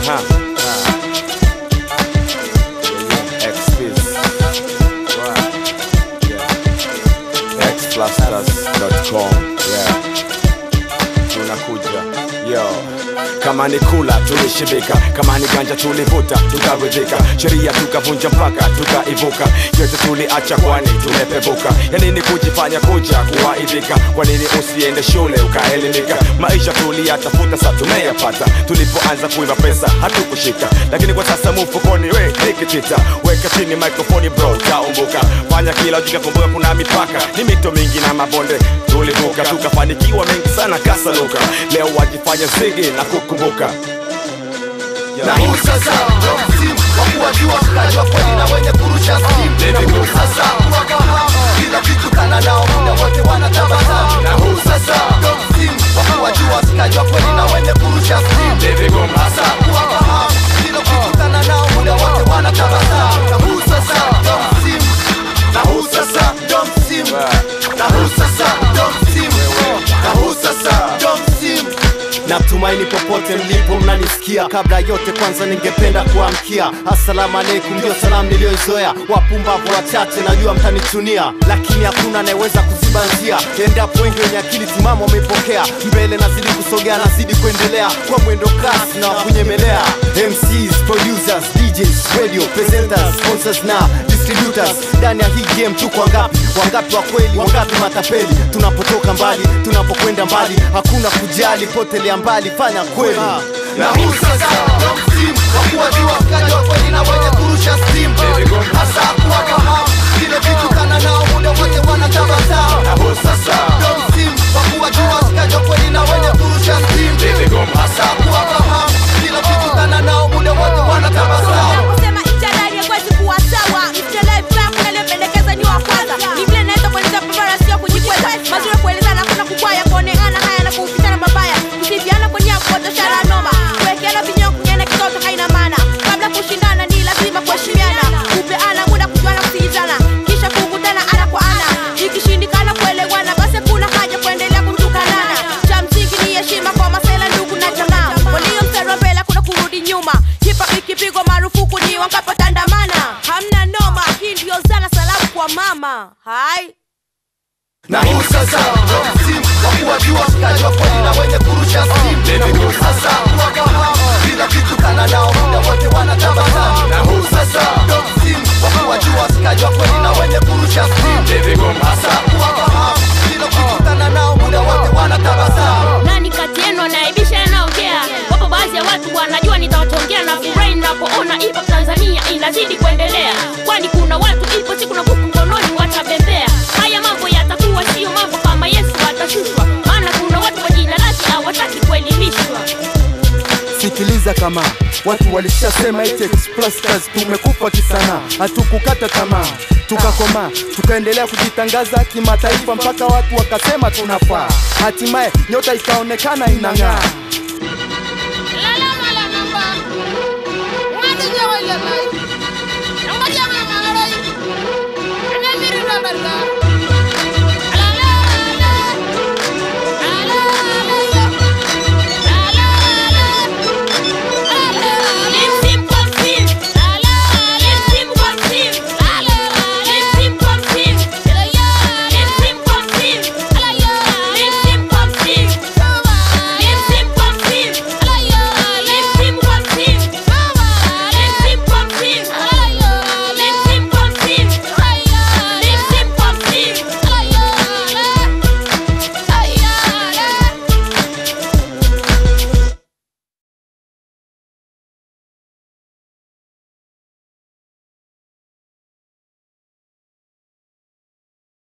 Aha. Ah. Yeah, yeah. X-Biz. Wow. Yeah. Xplasters.com. Yeah. Tunakuja. Yo. Kama ni kula tulishibika, kama ni ganja tulivuta tukaridhika, sheria tukavunja mpaka tukaivuka, yote tuliacha kwani tumepevuka. Ya nini kujifanya kuja kuwaidhika? Kwa nini usiende shule ukaelimika? Maisha tuliyatafuta sa tumeyapata, tulipoanza kuiba pesa hatukushika, lakini kwa sasa mfukoni we nikitita, weka chini microphone bro, taumbuka, fanya kila ujika, kumbuka kuna mipaka, ni mito mingi na mabonde tulivuka, tukafanikiwa mengi sana kasaluka, leo wajifanya zigi na kukumbuka na huu sasa ndo msimu wa kuwajua mkaji wa kweli na wenye kurusha simu na huu sasa kuwafahamu kila kitu kana nao muda wote wanatabasamu na huu sasa ndo msimu wa kuwajua mkaji wa kweli na wenye kurusha simu hasa kuwafahamu kila kitu kana nao muda wote wanatabasamu na huu sasa ndo msimu na huu sasa ndo msimu na huu sasa ndo msimu na huu sasa ndo msimu Natumaini popote mlipo mnanisikia. Kabla yote, kwanza ningependa kuamkia assalamu alaikum, ndio salamu niliyoizoea. Wapumbavu wachache najua mtanichunia, lakini hakuna anayeweza kuziba njia. Endapo wengi wenye akili timamu wameipokea, mbele nazidi kusogea, nazidi kuendelea kwa mwendo kasi na wakunyemelea. MCs, producers, DJs, radio presenters, sponsors na distributors. Ndani ya hii game tuko wangapi? Wangapi wa kweli, wangapi matapeli? Tunapotoka mbali, tunapokwenda mbali, hakuna kujali, potelea mbali, fanya kweli. na huu sasa ndo msimu wa kuwajua mkaji wa kweli na wenye kurusha stimu hasa kuwafahamu kile kitu kana nao muda wote wanatabasamu na huu sasa ndo msimu wa kuwajua mkaji wa kweli na wenye kurusha stimu hasa kuwafahamu kile kitu kana nao muda wote wanatabasamu kusema ichadari yakwezi kuwa sawa mtelefamu naliyopendekeza ni wa kwanza ni vile naweza kuonyesha barabara sio kujikweza mazuri kuelezana kuna kukwaya kuoneana haya na kuupitana mabaya kusifiana kwa nia kupotoshana noma kuwekeana vinyao kunyana kitoto haina maana kabla kushindana ni lazima kuheshimiana kupeana muda kujuana kusikizana kisha kukutana ana kwa ana ikishindikana kuelewana basi kuna haja kuendelea kutukanana cha msingi ni heshima kwa masela ndugu na jamaa walio mstari wa mbele kuna kurudi nyuma hipa ikipigwa marufuku ni wankapotandamana hamna noma hii ndio zana salamu kwa mama hai na huu sasa ndo msimu wa kuwajua mkaji wa kweli na wenye kurusha simu na huu sasa kuwafahamu kila kitu kana nao muda wote wanatabasamu na huu sasa ndo msimu wa kuwajua mkaji wa kweli na wenye kurusha simu hasa kuwafahamu kila kitu kana nao muda wote wanatabasamu nani kati yenu anaibisha yanaongea wapo baadhi ya watu wanajua nitawatongea na furahi napoona ipo tanzania inazidi kuendelea kwani kuna watu ipo siku na buku mkononi watabembea haya mambo yatakuwa sio mambo kama yesu atashushwa maana kuna watu kwa jina lake hawataki kuelimishwa Sikiliza kama watu walishasema eti Explasters tumekufa kisanaa, hatukukata tamaa, tukakomaa, tukaendelea kujitangaza kimataifa mpaka watu wakasema tunafaa, hatimaye nyota ikaonekana inang'aa. La la la la namba. Ngati nyawa ile